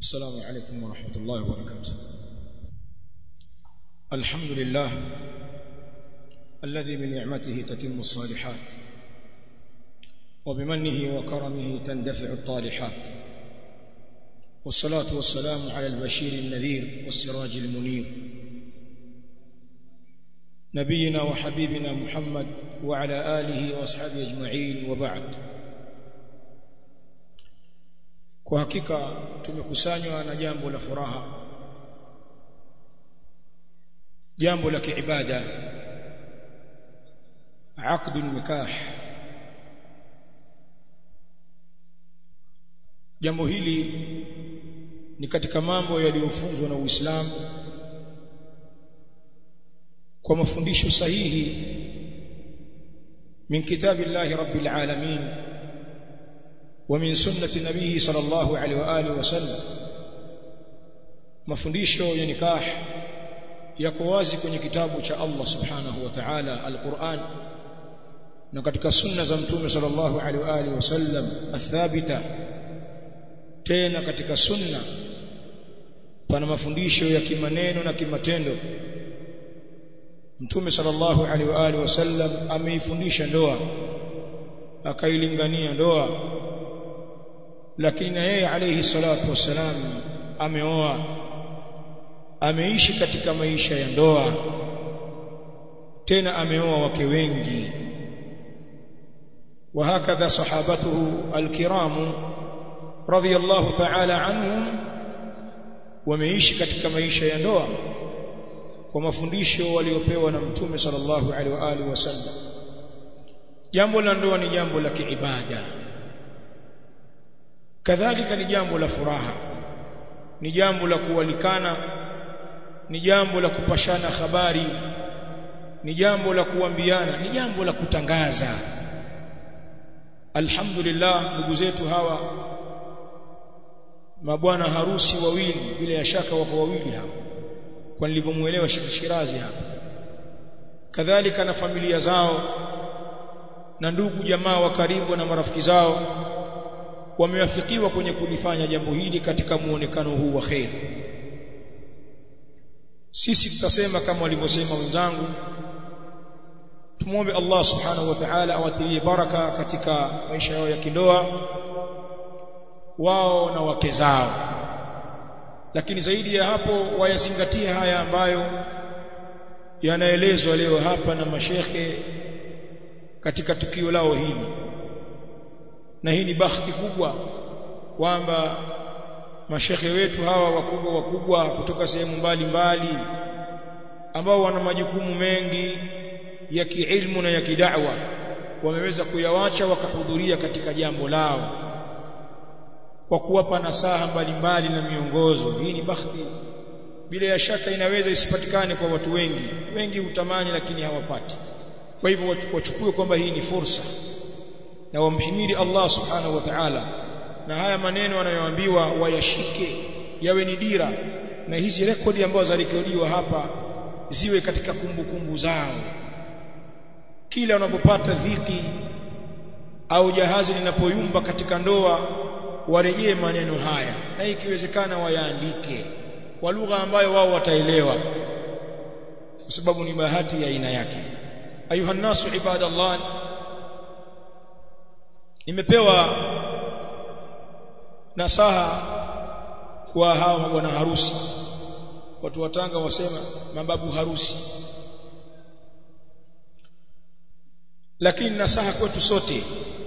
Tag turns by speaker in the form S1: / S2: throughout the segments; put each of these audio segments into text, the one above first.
S1: السلام عليكم ورحمة الله وبركاته الحمد لله الذي بنعمته تتم الصالحات وبمنه وكرمه تندفع الطالحات والصلاة والسلام على البشير النذير والسراج المنير نبينا وحبيبنا محمد وعلى آله وأصحابه أجمعين وبعد kwa hakika tumekusanywa na jambo la furaha jambo la kiibada aqd nikah jambo hili ni katika mambo yaliyofunzwa na Uislamu kwa mafundisho sahihi min kitabillahi rabbil alamin ومن سنة نبيه صلى الله عليه وآله وسلم mafundisho ya nikah yako wazi kwenye kitabu cha Allah subhanahu wa ta'ala al-Qur'an na katika sunna za mtume sallallahu alaihi wa alihi wasallam athabita tena katika sunna pana mafundisho ya kimaneno na kimatendo mtume sallallahu alaihi wa alihi wasallam ameifundisha ndoa akailingania ndoa lakini na yeye alayhi salatu wassalam ameoa ameishi katika maisha ya ndoa tena ameoa wake wengi وهكذا صحابته الكرام رضي الله تعالى عنهم wameishi katika maisha ya ndoa kwa mafundisho waliopewa na mtume sallallahu alaihi wa alihi wasallam jambo la ndoa ni jambo la kiibada kadhalika ni jambo la furaha ni jambo la kualikana ni jambo la kupashana habari ni jambo la kuambiana ni jambo la kutangaza alhamdulillah ndugu zetu hawa mabwana harusi wawili bila ya shaka wako wawili hapa kwa nilivyomuelewa Shirazi hapa kadhalika na familia zao na ndugu jamaa wa karibu na marafiki zao wamewafikiwa kwenye kulifanya jambo hili katika muonekano huu wa khair sisi tutasema kama walivyosema wenzangu tumwombe Allah subhanahu wa ta'ala awatilie baraka katika maisha yao ya kindoa wao na wake zao lakini zaidi ya hapo wayazingatie haya ambayo yanaelezwa leo hapa na mashekhe katika tukio lao hili na hii ni bahati kubwa kwamba mashekhe wetu hawa wakubwa wakubwa kutoka sehemu mbalimbali ambao wana majukumu mengi ya kiilmu na ya kidawa wameweza kuyawacha wakahudhuria katika jambo lao kwa kuwapa nasaha mbalimbali na miongozo hii ni bahati bila ya shaka inaweza isipatikane kwa watu wengi wengi hutamani lakini hawapati kwa hivyo wachukue kwamba hii ni fursa na wamhimidi Allah subhanahu wa ta'ala na haya maneno anayoambiwa wayashike yawe ni dira na hizi rekodi ambazo zarekodiwa hapa ziwe katika kumbukumbu kumbu zao kila unapopata dhiki au jahazi linapoyumba katika ndoa warejee maneno haya na ikiwezekana wayaandike kwa lugha ambayo wao wataelewa kwa sababu ni bahati ya aina yake ayuha nasu ibadallah nimepewa nasaha kwa hao mabwana harusi watu wa Tanga wasema mababu harusi lakini nasaha kwetu sote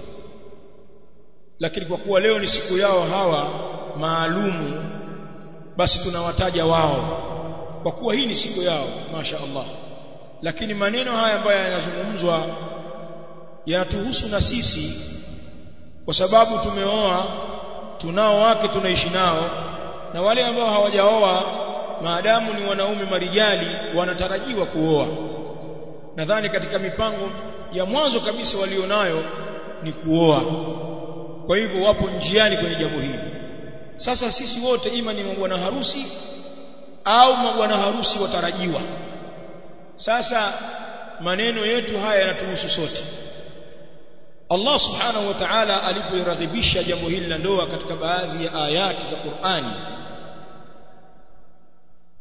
S1: lakini kwa kuwa leo ni siku yao hawa maalumu basi tunawataja wao kwa kuwa hii ni siku yao masha Allah lakini maneno haya ambayo yanazungumzwa yanatuhusu na sisi kwa sababu tumeoa tunao wake tunaishi nao na wale ambao hawajaoa maadamu ni wanaume marijali wanatarajiwa kuoa nadhani katika mipango ya mwanzo kabisa walionayo ni kuoa kwa hivyo wapo njiani kwenye jambo hili sasa sisi wote ima ni mabwana harusi au mabwana harusi watarajiwa sasa maneno yetu haya yanatuhusu sote Allah subhanahu wa ta'ala alipoiraghibisha jambo hili la ndoa katika baadhi ya ayati za Qur'ani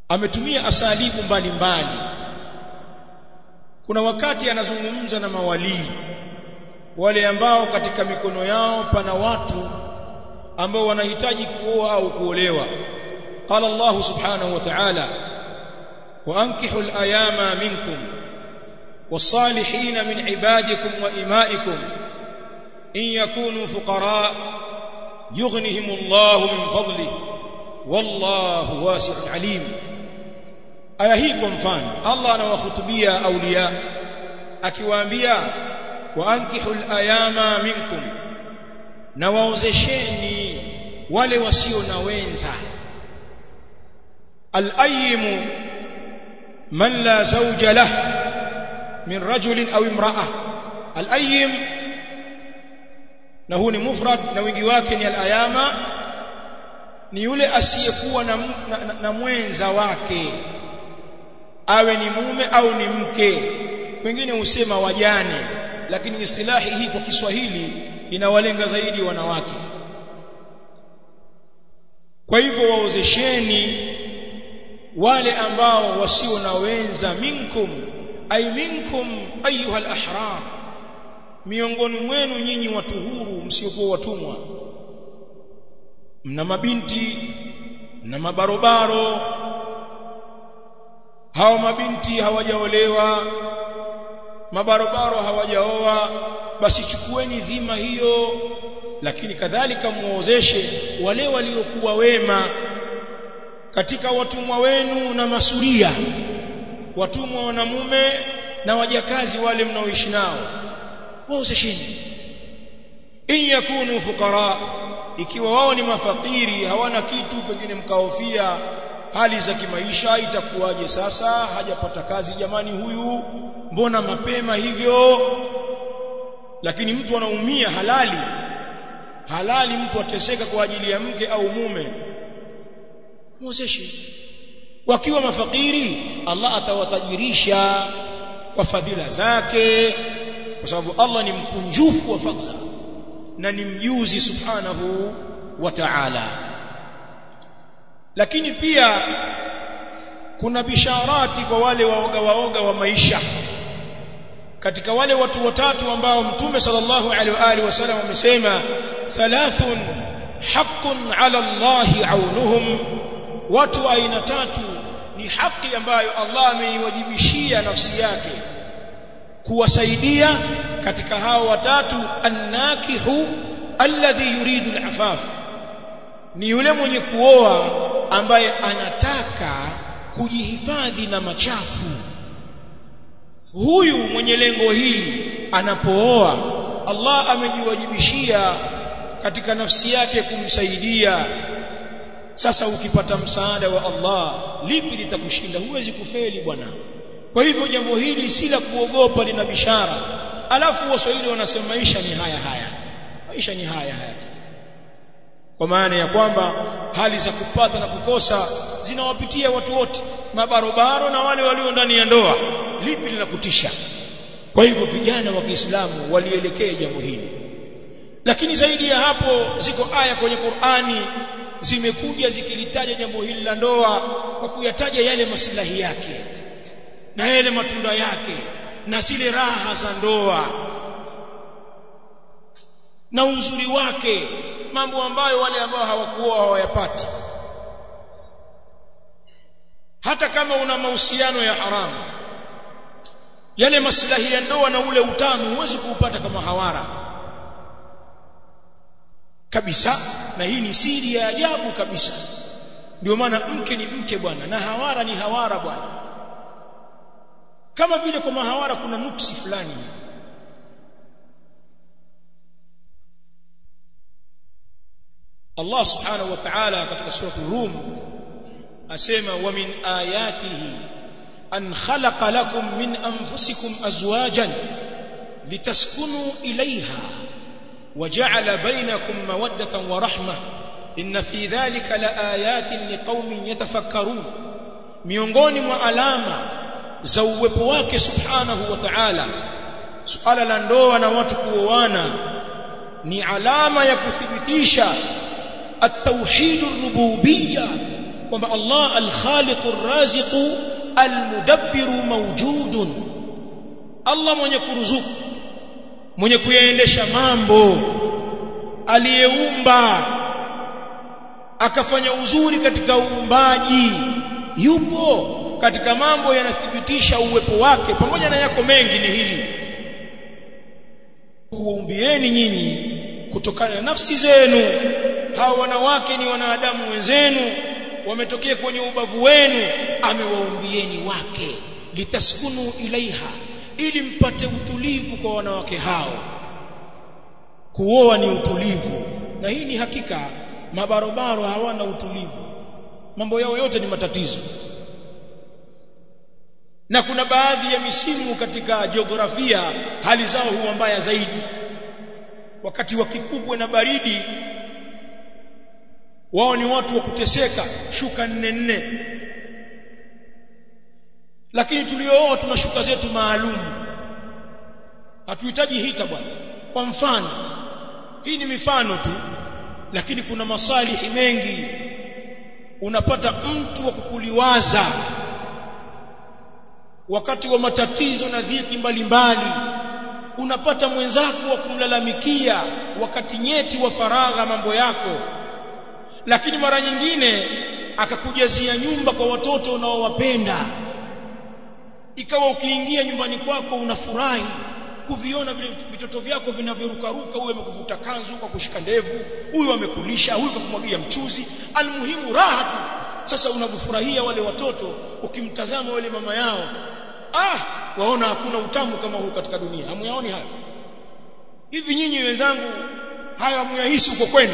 S1: ametumia asalibu mbalimbali mbali. kuna wakati anazungumza na mawalii wale ambao katika mikono yao pana watu ambao wanahitaji kuoa au kuolewa qala Allah subhanahu wa ta'ala wa ankihu al-ayama minkum was-salihin min ibadikum wa imaikum in yakunu fuqara yughnihim Allah min fadli wallahu wasi'un alim aya hii kwa mfano Allah anawahutubia aulia akiwaambia wa ankihu al-ayama minkum na waozesheni wale wasio na wenza al-ayyim man la zawja lah min rajulin aw imra'a al-ayyim na huu ni mufrad na wingi wake ni al-ayama ni yule asiyekuwa na, na, na, na mwenza wake awe ni mume au ni mke wengine husema wajane lakini istilahi hii kwa Kiswahili inawalenga zaidi wanawake kwa hivyo waozesheni wale ambao wasio na wenza minkum ay minkum ayuha al-ahrar miongoni mwenu nyinyi watu huru msiokuwa watumwa mna mabinti na mabarobaro hao mabinti hawajaolewa mabarobaro hawajaoa basi chukueni dhima hiyo lakini kadhalika muozeshe wale waliokuwa wema katika watumwa wenu na masuria watumwa wanamume na wajakazi wale mnaoishi nao waozesheni in yakunu fuqara ikiwa wao ni mafakiri hawana kitu pengine mkaofia hali za kimaisha itakuwaje sasa hajapata kazi jamani huyu mbona mapema hivyo lakini mtu anaumia halali halali mtu ateseka kwa ajili ya mke au mume muozeshi wakiwa mafakiri Allah atawatajirisha kwa fadhila zake kwa sababu Allah ni mkunjufu wa fadhila na ni mjuzi subhanahu wa ta'ala lakini pia kuna bisharati kwa wale waoga waoga wa maisha katika wale watu watatu ambao mtume sallallahu alaihi wa alihi wasallam amesema thalathun haqqun ala Allah aunuhum watu aina tatu ni haki ambayo Allah ameiwajibishia nafsi yake kuwasaidia katika hao watatu annakihu alladhi yuridu alafaf ni yule mwenye kuoa ambaye anataka kujihifadhi na machafu huyu mwenye lengo hii anapooa Allah amejiwajibishia katika nafsi yake kumsaidia sasa ukipata msaada wa Allah lipi litakushinda huwezi kufeli bwana kwa hivyo jambo hili si la kuogopa lina bishara alafu waswahili wanasema maisha ni haya haya maisha ni haya haya kwa maana ya kwamba hali za kupata na kukosa zinawapitia watu wote mabarobaro na wale walio ndani ya ndoa lipi linakutisha kwa hivyo vijana wa Kiislamu walielekea jambo hili lakini zaidi ya hapo ziko aya kwenye Qur'ani zimekuja zikilitaja jambo hili la ndoa kwa kuyataja yale maslahi yake na yale matunda yake na zile raha za ndoa na uzuri wake mambo ambayo wale ambao hawakuoa hawayapati hata kama una mahusiano ya haramu yale maslahi ya ndoa na ule utamu huwezi kuupata kama hawara kabisa na hii ni siri ya ajabu kabisa ndio maana mke ni mke bwana na hawara ni hawara bwana kama vile kwa mahawara kuna nuksi fulani Allah subhanahu wa ta'ala katika sura Rum asema wa min ayatihi an khalaqa lakum min anfusikum azwajan litaskunu ilayha وجعل بينكم مودة ورحمة إن في ذلك لآيات لقوم يتفكرون miongoni mwa alama za uwepo wake subhanahu wa ta'ala suala la ndoa na watu kuoana ni alama ya kuthibitisha at-tauhid ar-rububiyya kwamba Allah al-Khaliqu ar-Raziqu al-Mudabbiru mawjudun Allah mwenye kuruzuku mwenye kuyaendesha mambo aliyeumba akafanya uzuri katika uumbaji yupo katika mambo yanathibitisha uwepo wake pamoja na yako mengi ni hili kuumbieni nyinyi kutokana na nafsi zenu hawa wanawake ni wanadamu wenzenu wametokea kwenye ubavu wenu amewaumbieni wake litaskunu ilaiha ili mpate utulivu kwa wanawake hao kuoa ni utulivu na hii ni hakika mabarobaro hawana utulivu mambo yao yote ni matatizo na kuna baadhi ya misimu katika jiografia hali zao huwa mbaya zaidi wakati wa kipupwe na baridi wao ni watu wa kuteseka shuka nne nne lakini tuliooa tuna shuka zetu maalum hatuhitaji hita bwana kwa mfano hii ni mifano tu lakini kuna masalihi mengi unapata mtu wa kukuliwaza wakati wa matatizo na dhiki mbalimbali unapata mwenzako wa kumlalamikia wakati nyeti wa faragha mambo yako lakini mara nyingine akakujazia nyumba kwa watoto unaowapenda ikawa ukiingia nyumbani kwako unafurahi kuviona vile vitoto vyako vinavyorukaruka huyu amekuvuta kanzu kwa kushika ndevu huyu amekulisha huyu kakumwagia mchuzi almuhimu raha tu sasa unakufurahia wale watoto ukimtazama wale mama yao ah waona hakuna utamu kama huu katika dunia hamuyaoni haya hivi nyinyi wenzangu haya hamuyahisi uko kwenu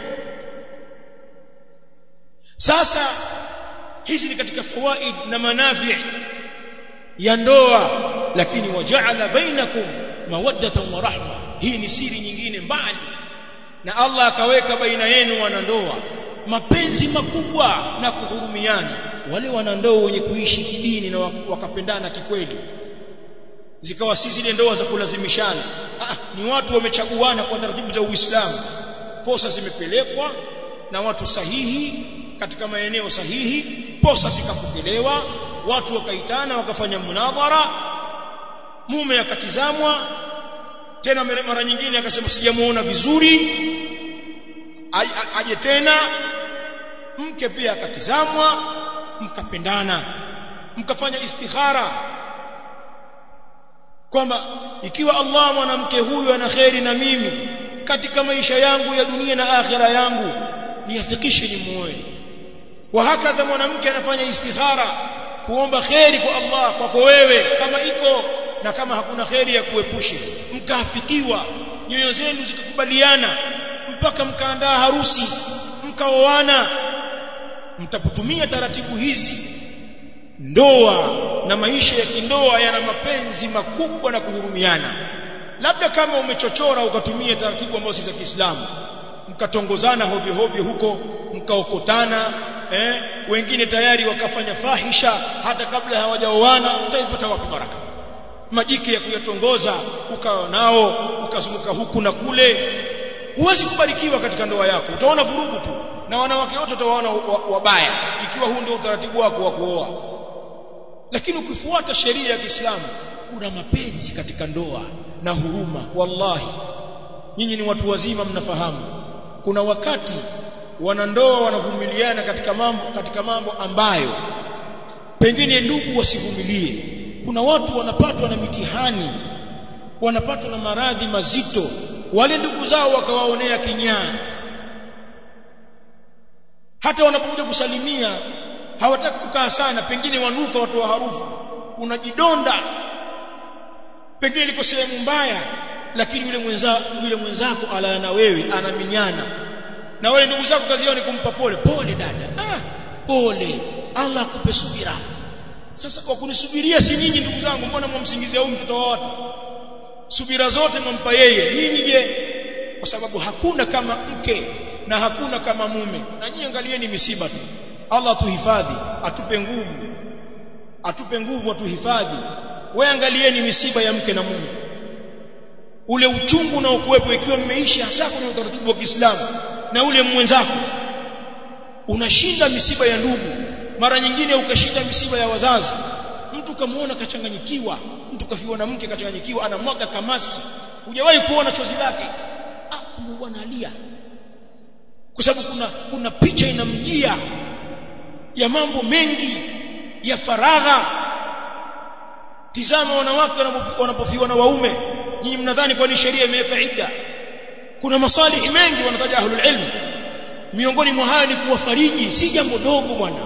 S1: sasa hizi ni katika fawaid na manafi ya ndoa lakini waja'ala bainakum mawaddatan wa rahma hii ni siri nyingine mbali na Allah akaweka baina yenu wanandoa mapenzi makubwa na kuhurumiana wale wanandoa wenye kuishi kidini na wakapendana kikweli zikawa si zile ndoa za kulazimishana ah, ni watu wamechaguana kwa taratibu za Uislamu posa zimepelekwa na watu sahihi katika maeneo sahihi posa zikapokelewa watu wakaitana wakafanya munadhara mume akatizamwa tena mara nyingine akasema sijamuona vizuri aje tena mke pia akatizamwa mkapendana mkafanya istikhara kwamba ikiwa Allah mwanamke huyu ana kheri na mimi katika maisha yangu ya dunia na akhira yangu niafikishe ni muoe wa hakadha mwanamke anafanya istikhara kuomba kheri kwa Allah kwako wewe kama iko na kama hakuna kheri ya kuepushe mkaafikiwa nyoyo zenu zikakubaliana mpaka mkaandaa harusi mkaoana mtapotumia taratibu hizi ndoa na maisha ya kindoa yana mapenzi makubwa na kuhurumiana labda kama umechochora ukatumia taratibu ambazo si za Kiislamu mkatongozana hovyo hovyo huko mkaokotana eh wengine tayari wakafanya fahisha hata kabla hawajaoana utaipata wapi baraka majike ya kuyatongoza ukawa nao ukazunguka huku na kule huwezi kubarikiwa katika ndoa yako utaona vurugu tu na wanawake wote utawaona wabaya ikiwa huu ndio utaratibu wako wa kuoa lakini ukifuata sheria ya Kiislamu kuna mapenzi katika ndoa na huruma wallahi nyinyi ni watu wazima mnafahamu kuna wakati wanandoa wanavumiliana katika mambo katika mambo ambayo pengine ndugu wasivumilie kuna watu wanapatwa na mitihani wanapatwa na maradhi mazito wale ndugu zao wakawaonea kinyaa hata wanapokuja kusalimia hawataki kukaa sana pengine wanuka watu wa harufu unajidonda pengine liko sehemu mbaya lakini yule mwenza yule mwenzako alala na wewe anaminyana na wale ndugu zako kazi yao ni kumpa pole pole dada ah pole Allah akupe subira sasa kwa kunisubiria si nyinyi ndugu zangu mbona mwamsingizia huyu mtoto wa watu subira zote mwampa yeye nyinyi je kwa sababu hakuna kama mke na hakuna kama mume na nyinyi angalieni misiba tu Allah atuhifadhi atupe nguvu atupe nguvu atuhifadhi wewe angalieni misiba ya mke na mume ule uchungu unaokuwepo ikiwa mmeishi hasa kwenye utaratibu wa Kiislamu na ule mwenzako unashinda misiba ya ndugu mara nyingine ukashinda misiba ya wazazi mtu kamuona kachanganyikiwa mtu kafiwa na mke kachanganyikiwa anamwaga kamasi hujawahi kuona chozi lake ah kumbe bwana alia kwa sababu kuna kuna picha inamjia ya mambo mengi ya faragha tizama wanawake wanapofiwa na waume nyinyi mnadhani kwani sheria imeweka idda kuna masalihi mengi wanataja ahlul ilm miongoni mwa haya ni kuwafariji si jambo dogo bwana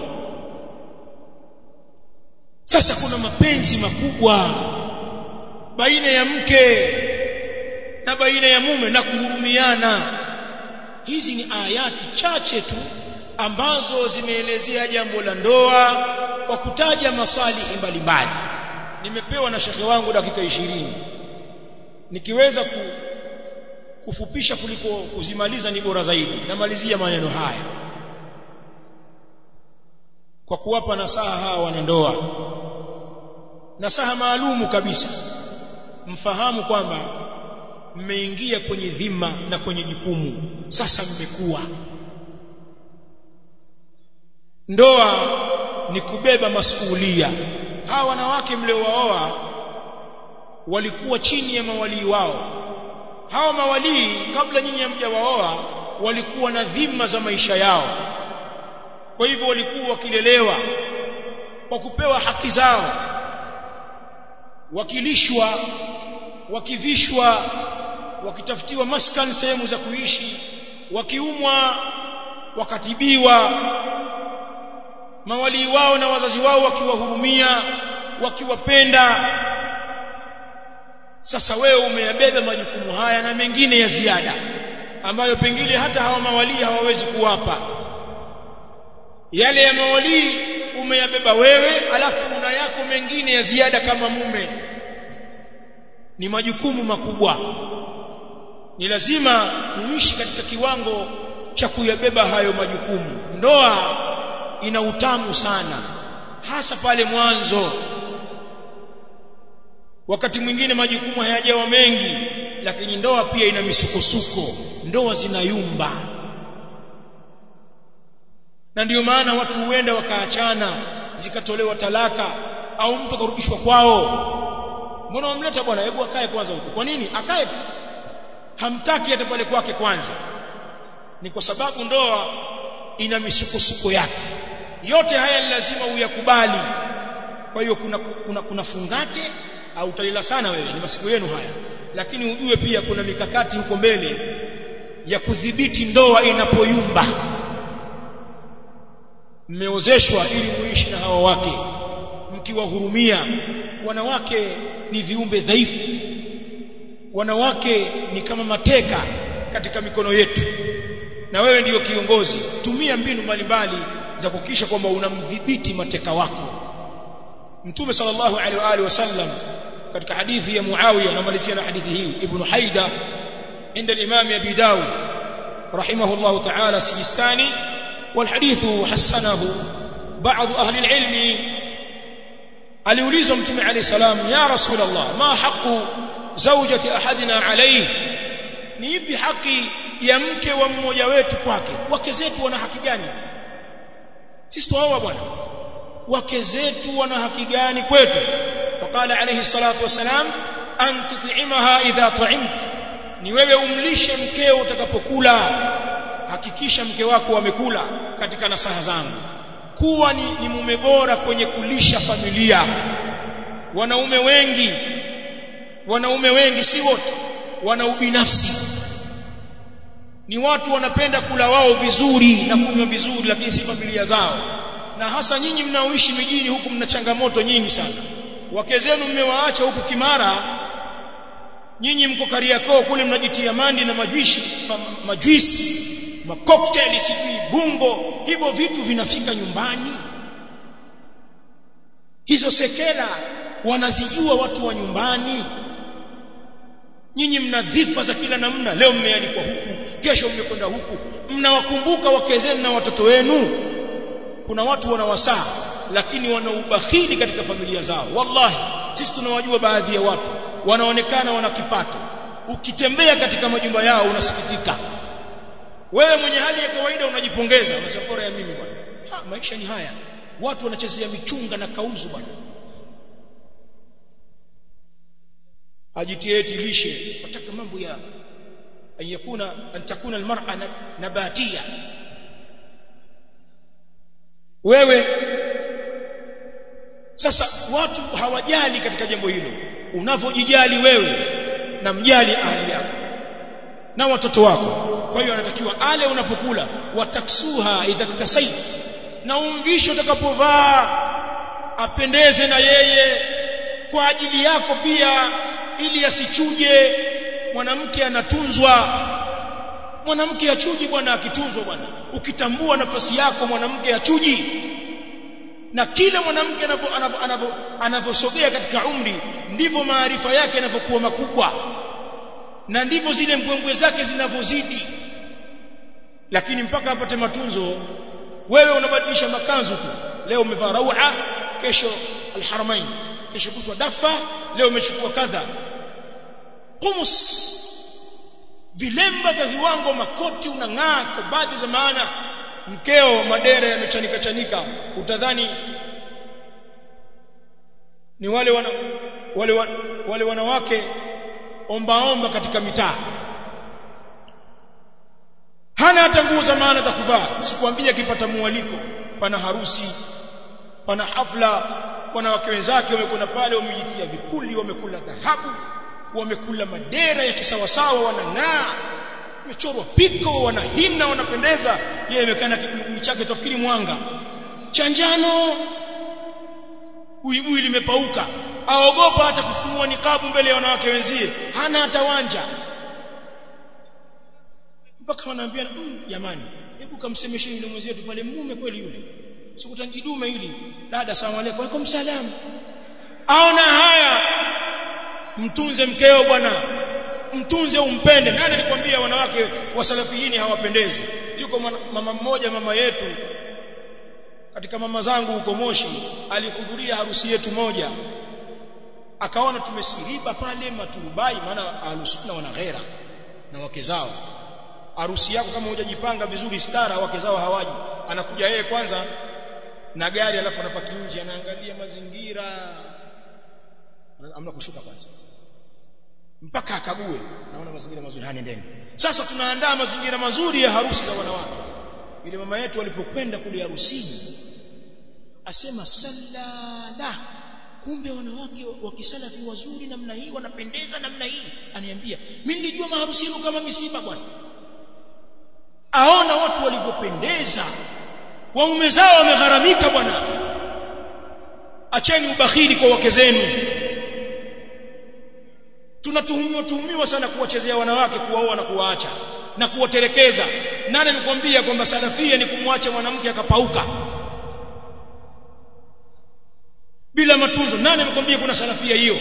S1: sasa kuna mapenzi makubwa baina ya mke na baina ya mume na kuhurumiana hizi ni ayati chache tu ambazo zimeelezea jambo la ndoa kwa kutaja masalihi mbalimbali nimepewa na shekhe wangu dakika ishirini nikiweza ku, kufupisha kuliko kuzimaliza ni bora zaidi namalizia maneno haya kwa kuwapa nasaha hawa wanandoa nasaha maalumu kabisa mfahamu kwamba mmeingia kwenye dhima na kwenye jukumu sasa mmekuwa ndoa ni kubeba masuhulia hawa wanawake mliowaoa walikuwa chini ya mawalii wao hawa mawalii kabla nyinyi hamjawaoa walikuwa na dhima za maisha yao kwa hivyo walikuwa wakilelewa kwa kupewa haki zao wakilishwa wakivishwa wakitafutiwa maskani sehemu za kuishi wakiumwa wakatibiwa mawalii wao na wazazi wao wakiwahurumia wakiwapenda sasa wewe umeyabeba majukumu haya na mengine ya ziada ambayo pengine hata hawa mawalii hawawezi kuwapa yale ya mawalii umeyabeba wewe alafu una yako mengine ya ziada kama mume ni majukumu makubwa ni lazima muishi katika kiwango cha kuyabeba hayo majukumu ndoa ina utamu sana hasa pale mwanzo wakati mwingine majukumu hayajawa mengi lakini ndoa pia ina misukosuko ndoa zinayumba na ndiyo maana watu huenda wakaachana zikatolewa talaka au mtu akarudishwa kwao mbona wamleta bwana hebu akae kwanza huko kwa nini akae tu hamtaki hata pale kwake kwanza ni kwa sababu ndoa ina misukosuko yake yote haya ni lazima uyakubali kwa hiyo kuna, kuna, kuna fungate au utalila sana wewe ni masiku yenu haya lakini ujue pia kuna mikakati huko mbele ya kudhibiti ndoa inapoyumba mmeozeshwa ili muishi na hawa wake mkiwahurumia wanawake ni viumbe dhaifu wanawake ni kama mateka katika mikono yetu na wewe ndiyo kiongozi tumia mbinu mbalimbali za kuhakikisha kwamba unamdhibiti mateka wako mtume sallallahu alaihi wa alihi wasallam katika hadithi ya Muawiya namalizia na hadithi hii ibn Haida عند الإمام أبي داود رحمه الله تعالى سيستاني والحديث حسنه بعض أهل العلم aliulizwa mtume alayhi salam ya rasul allah ma haqu zawjati ahadina alayhi ni ipi haki ya mke wa mmoja wetu kwake wake zetu wana haki gani sisi tuoa bwana wake zetu wana haki gani kwetu faqala alayhi salatu wasalam an tut'imaha idha ta'imt ni wewe umlishe mkeo utakapokula hakikisha mke wako amekula katika nasaha zangu kuwa ni, ni mume bora kwenye kulisha familia wanaume wengi wanaume wengi si wote wana ubinafsi ni watu wanapenda kula wao vizuri na kunywa vizuri lakini si familia zao na hasa nyinyi mnaoishi mijini huku mna changamoto nyingi sana wake zenu mmewaacha huku Kimara nyinyi mko Kariakoo kule mnajitia mandi na majuishi ma, majuisi macocktail sijui bungo hivyo vitu vinafika nyumbani hizo sekela wanazijua watu wa nyumbani nyinyi mna dhifa za kila namna leo mmealikwa huku kesho mmekwenda huku mnawakumbuka wake zenu na watoto wenu kuna watu wanawasaa lakini wana ubakhili katika familia zao wallahi sisi tunawajua baadhi ya watu wanaonekana wana kipato ukitembea katika majumba yao unasikitika wewe mwenye hali ya kawaida unajipongeza unasema bora ya mimi bwana ha, maisha ni haya watu wanachezea michunga na kauzu bwana ajitie lishe fataka mambo ya an yakuna an takuna almar'a nabatia wewe sasa watu hawajali katika jambo hilo unavyojijali wewe na mjali ahli yako na watoto wako kwa hiyo anatakiwa ale unapokula wataksuha idha ktasait na umvisho utakapovaa apendeze na yeye kwa ajili yako pia ili asichuje mwanamke anatunzwa mwanamke achuji bwana akitunzwa bwana ukitambua nafasi yako mwanamke achuji na kila mwanamke anavyosogea katika umri ndivyo maarifa yake yanavyokuwa makubwa na ndivyo zile mbwembwe zake zinavyozidi lakini mpaka apate matunzo wewe unabadilisha makanzu tu leo umevaa raua kesho alharamain kesho kutwa dafa leo umechukua kadha qumus vilemba vya viwango makoti unang'aa kwa baadhi za maana mkeo madera yamechanika chanika utadhani ni wale wana, wale, wale, wale wanawake omba omba katika mitaa hana hata nguo za maana za kuvaa sikwambia akipata mwaliko pana harusi pana hafla wanawake wenzake wamekwenda pale wamejitia vipuli wamekula dhahabu wamekula madera ya kisawasawa wanang'aa wamechorwa piko wanahina wanapendeza yeye amekaa na kibuibui chake tafikiri mwanga cha njano buibui limepauka aogopa hata kufunua nikabu mbele ya wanawake wenzie hana hata wanja mpaka wanaambia jamani mm, hebu kamsemeshe yule mwenzetu pale mume kweli yule sikutanjidume hili dada asalamu alaykum alaykum salam aona haya mtunze mkeo bwana mtunze umpende nani alikwambia wanawake wa salafiyini hawapendezi yuko mama mmoja mama yetu katika mama zangu huko Moshi alihudhuria harusi yetu moja akaona tumesiriba pale maturubai maana alusunna wana ghera na wake zao harusi yako kama hujajipanga vizuri stara wake zao hawaji anakuja yeye kwanza na gari alafu anapaki nje anaangalia mazingira amna kushuka kwanza mpaka akague naona mazingira mazuri hani ndeni sasa tunaandaa mazingira mazuri ya harusi za wanawake ile mama yetu alipokwenda kule harusini asema sallala kumbe wanawake wa kisalafi wazuri namna hii wanapendeza namna hii aniambia mimi nilijua maharusi yenu kama misiba bwana aona watu walivyopendeza waume zao wamegharamika bwana acheni ubakhili kwa wake zenu tunatuhumiwa tuhumiwa sana kuwachezea wanawake kuwaoa na kuwaacha na kuwatelekeza nani amekwambia kwamba salafia ni kumwacha mwanamke akapauka bila matunzo nani amekwambia kuna salafia hiyo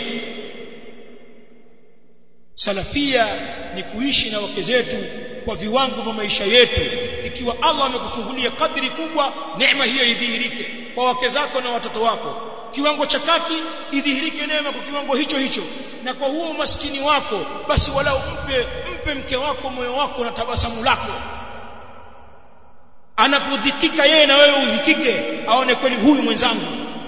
S1: salafia ni kuishi na wake zetu kwa viwango vya maisha yetu ikiwa Allah amekufungulia kadri kubwa neema hiyo idhihirike kwa wake zako na watoto wako kiwango cha kati idhihirike neema kwa kiwango hicho hicho na kwa huo umaskini wako basi walau mpe mpe mke wako moyo wako na tabasamu lako anapodhikika yeye na wewe uhikike aone kweli huyu mwenzangu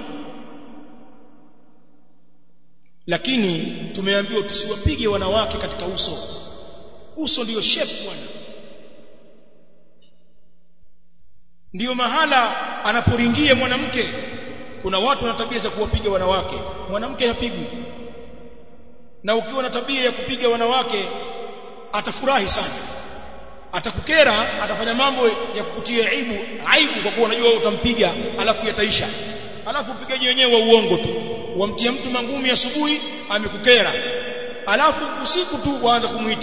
S1: lakini tumeambiwa tusiwapige wanawake katika uso uso ndiyo shape bwana ndiyo mahala anaporingia mwanamke kuna watu wana tabia za kuwapiga wanawake mwanamke hapigwi na ukiwa na tabia ya kupiga wanawake atafurahi sana atakukera atafanya mambo ya kukutia aibu aibu kwa kuwa unajua utampiga alafu yataisha alafu upigaji wenyewe wa uongo tu wamtia mtu mangumi asubuhi amekukera alafu usiku tu waanza kumuita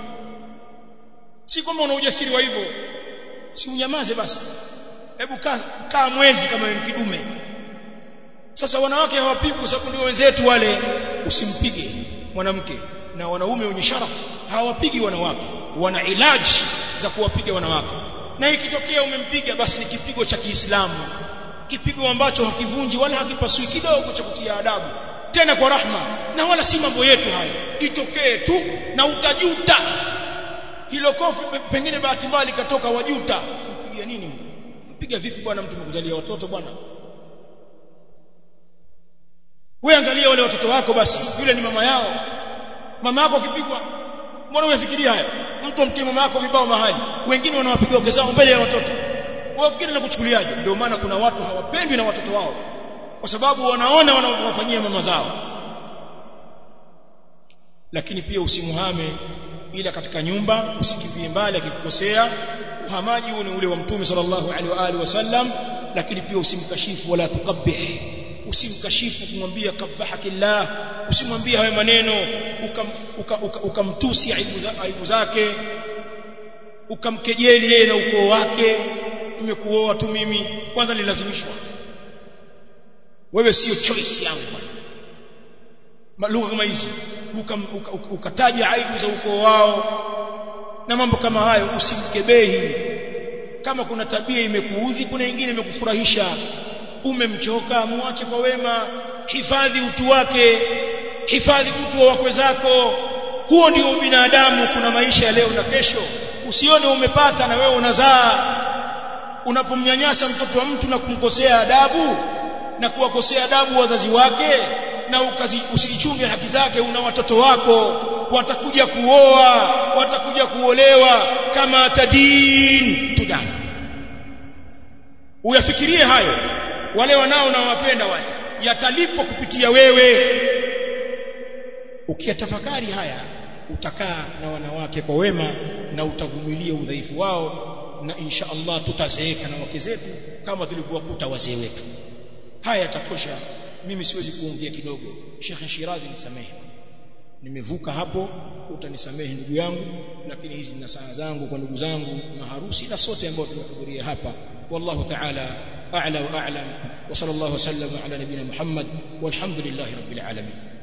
S1: si kwamba una ujasiri wa hivyo si unyamaze basi hebu kaa kaa mwezi kama wewe kidume sasa wanawake hawapigwi kwa sababu ndio wenzetu wale usimpige mwanamke na wanaume wenye sharafu hawapigi wanawake wana ilaji za kuwapiga wanawake na ikitokea umempiga basi ni kipigo cha Kiislamu kipigo ambacho hakivunji wala hakipasui kidogo cha kutia adabu tena kwa rahma na wala si mambo yetu hayo itokee tu na utajuta hilo kofi pengine bahati mbaya likatoka wajuta mpiga nini mpiga vipi bwana mtu mkuzalia watoto bwana wewe angalia wale watoto wako basi yule ni mama yao mama yako akipigwa mbona unafikiria haya mtu amtie mama yako vibao mahali wengine wanawapiga wake zao mbele ya watoto wafikiri na kuchukuliaje ndio maana kuna watu hawapendwi na watoto wao kwa sababu wanaona wanaowafanyia mama zao lakini pia usimuhame ila katika nyumba usikimbie mbali akikukosea uhamaji huu ni ule wa mtume sallallahu alaihi wa alihi wasallam lakini pia usimkashifu wala tukabbih usimkashifu kumwambia kabbahakillah usimwambie hayo maneno ukamtusi uka, uka, uka aibu zake ukamkejeli yeye na ukoo wake nimekuoa tu mimi kwanza nilazimishwa wewe sio choice yangu lugha kama hizi ukataja uka, uka aibu za ukoo wao na mambo kama hayo usimkebehi kama kuna tabia imekuudhi kuna nyingine imekufurahisha umemchoka muache kwa wema hifadhi utu wake hifadhi utu wa wakwe zako huo ndio binadamu kuna maisha ya leo na kesho usione umepata na wewe unazaa unapomnyanyasa mtoto wa mtu na kumkosea adabu na kuwakosea adabu wazazi wake na usichunge haki zake una watoto wako watakuja kuoa watakuja kuolewa kama tadin tudani uyafikirie hayo wale wanao na wapenda wale yatalipwa kupitia wewe ukiyatafakari haya utakaa na wanawake kwa wema na utavumilia udhaifu wao na insha Allah tutazeeka na wake zetu kama tulivyowakuta wazee wetu haya yatatosha mimi siwezi kuongea kidogo Sheikh Shirazi nisamehe nimevuka hapo utanisamehe ndugu yangu lakini hizi ni saa zangu kwa ndugu zangu maharusi na sote ambao tumehudhuria hapa wallahu ta'ala a'la wa a'lam wa sallallahu wasallam ala nabina Muhammad walhamdulillahi rabbil alamin